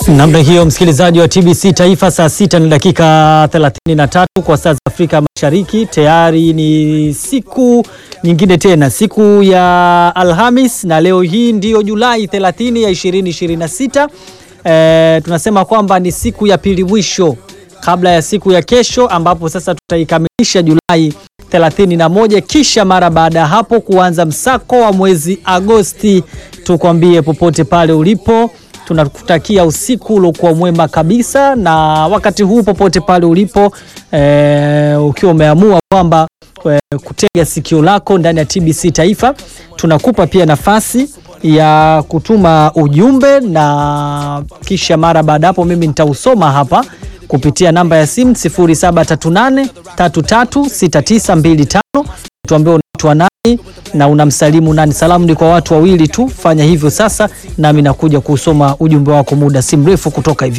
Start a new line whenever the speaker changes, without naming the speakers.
Namna hiyo msikilizaji wa TBC Taifa, saa sita na dakika 33 kwa saa za Afrika Mashariki. Tayari ni siku nyingine tena, siku ya Alhamis, na leo hii ndiyo Julai 30 ya 2026. E, tunasema kwamba ni siku ya pili mwisho kabla ya siku ya kesho, ambapo sasa tutaikamilisha Julai 31 kisha mara baada ya hapo kuanza msako wa mwezi Agosti. Tukwambie popote pale ulipo tunakutakia usiku uliokuwa mwema kabisa, na wakati huu popote pale ulipo e, ukiwa umeamua kwamba e, kutega sikio lako ndani ya TBC Taifa, tunakupa pia nafasi ya kutuma ujumbe na kisha mara baada hapo mimi nitausoma hapa kupitia namba ya simu 0738336925 tuambie unaitwa nani na unamsalimu nani. Salamu ni kwa watu wawili tu, fanya hivyo sasa, nami nakuja kusoma ujumbe wako muda si mrefu kutoka hivi